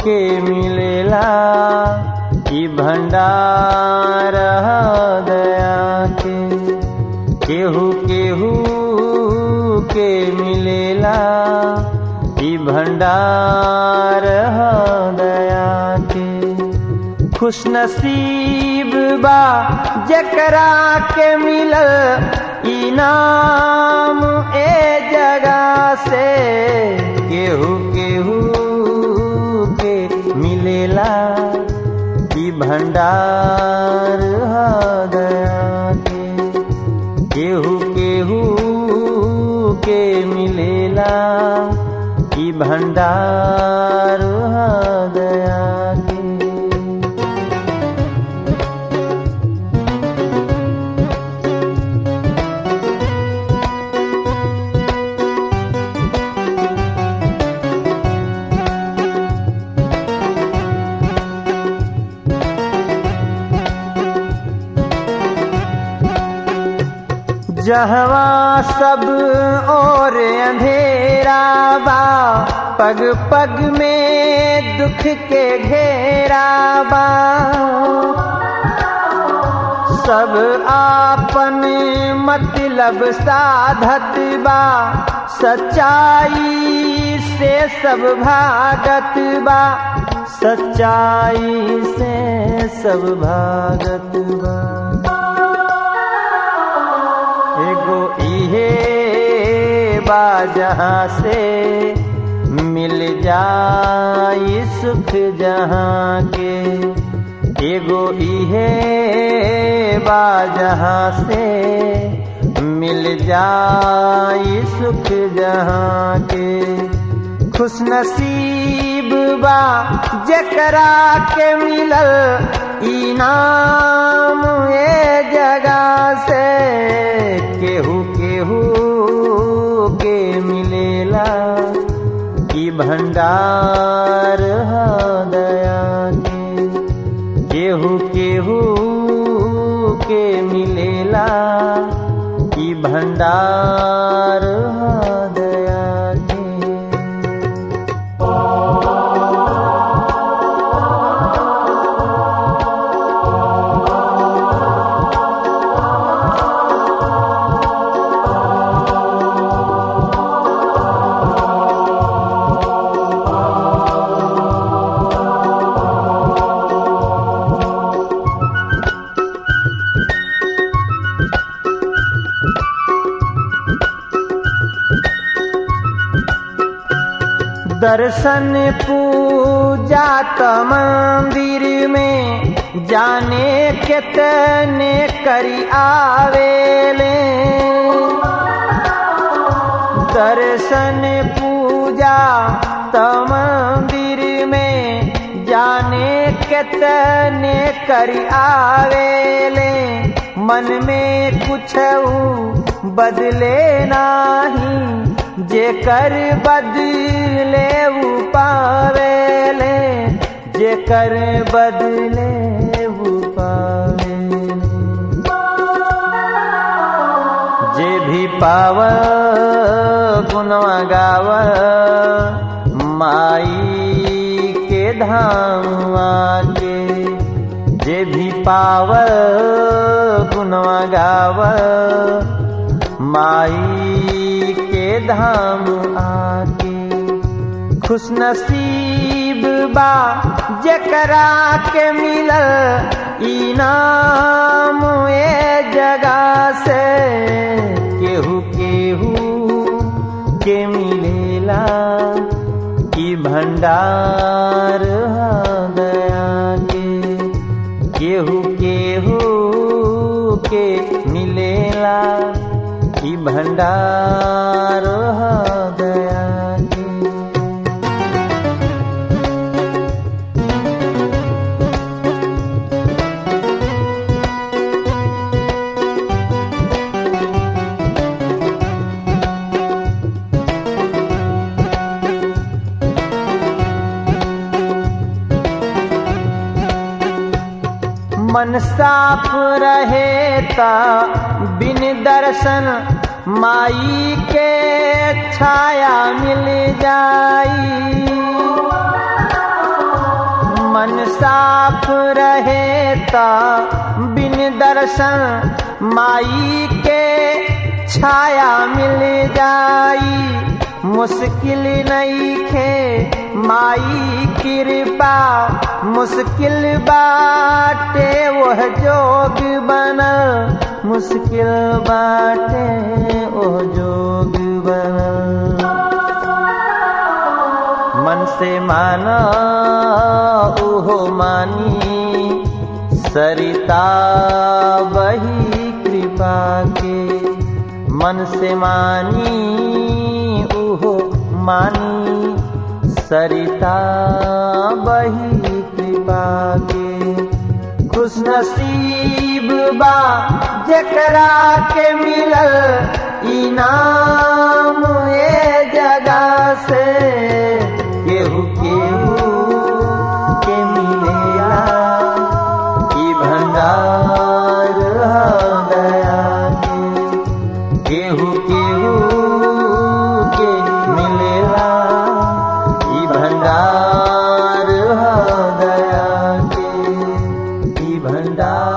के मिलेला ई भंडार दया के केहू केहू के मिलेला ई भंडार दया के खुश नसीब बा जकरा के मिलल इनाम ए जगह से केहू केहू के मिलेला ई भंडार दया के केहू केहू के मिलेला ई भंडार दया के जहवा सब और अंधेरा बा पग पग में दुख के घेरा बा सब आपन मतलब साधत बा सच्चाई से सब भागत बा सच्चाई से सब भागत बा एगो इहे बा जहाँ से मिल जाई सुख जहाँ के एगो इहे बा जहाँ से मिल जाई सुख जहाँ के खुश नसीब बा जकरा के मिलल इनाम ए जगह से केहू केहू के मिलेला ई भंडार दया के केहू केहू के मिलेला ई भंडार दया के दर्शन पूजा त मंदिर में जाने कितने करी आवेले दर्शन पूजा त मंदिर में जाने कितने करी आवेले मन में कुछ बदले नाही जेकर बदले ऊ पावेले जेकर बदले ऊ पावेले जे भी पाव गुनवा गाव माई के धाम आके जे भी पाव गुनवा गाव माई के धाम आके खुश नसीब बा जकरा के मिलल इनाम ए जगह से केहू केहू के मिलेला ई भंडार दया के केहू केहू के मिलेला ई भंडार दया के मन साफ रहे ता बिन दर्शन माई के छाया मिल जाई मन साफ रहे ता बिन दर्शन माई के छाया मिल जाई मुश्किल नहीं खे माई कृपा मुश्किल बाटे वह जोग बना मुश्किल बाटे वह जोग बना मन से माना ओहो मानी सरिता वही कृपा के मन से मानी ओहो मानी सरिता वही कृपा के खुश नसीब बा जकरा के मिलल इनाम ए जगह से केहू केहू के मिलेला ई भंडार दया के केहू केहू के मिलेला ई भंडार दया के ई भंडार